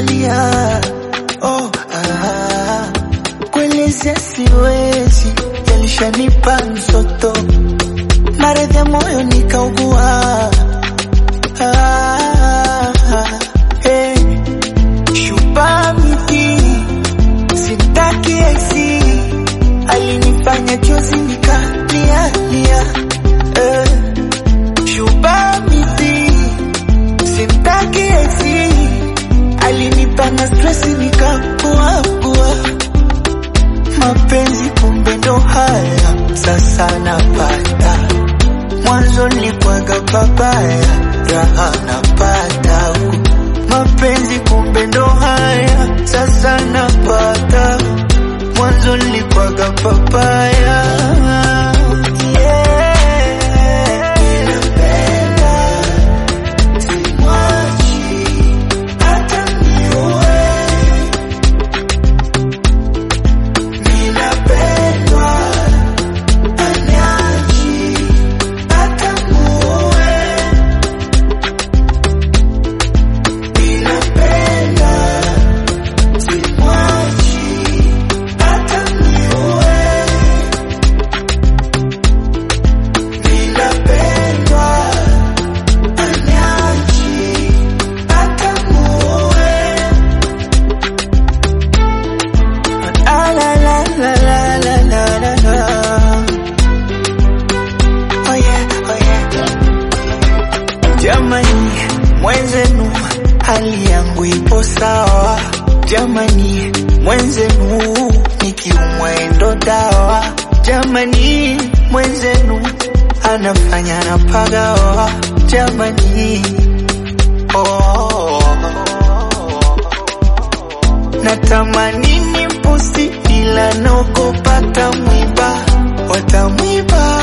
nalia oh, ah, kuelezea siwezi, yalishanipa msoto, maradhi ya moyo nikaugua. Ah, hey, shupa miti simtaki esi, alinifanya chozi nikalia lia. Eh, shupa miti simtaki esi, alinipa na stress nikakua kua. Mapenzi kumbe ndo haya, sasa napata mwanzo nilikuwaga papaya, raha napata huku. Mapenzi kumbe ndo haya, sasa napata mwanzo nilikuwaga papaya. Yeah. Ninapenda, simwachi, hata niue. Ninapendwa, anyachi, hata muue. Ninapenda, simwachi, hata niue. Ninapendwa, anyachi, hata muue. Ah, la, la, la, la, la, la, la, la. Oh yeah, oh yeah. Jamani, mwenzenu hali yangu ipo sawa. Jamani, mwenzenu nikiumwa endo dawa. Jamani, mwenzenu anafanya na pagawa. Jamani, oh. Natamani nipusi ila naogopa tamwiba, watamwiba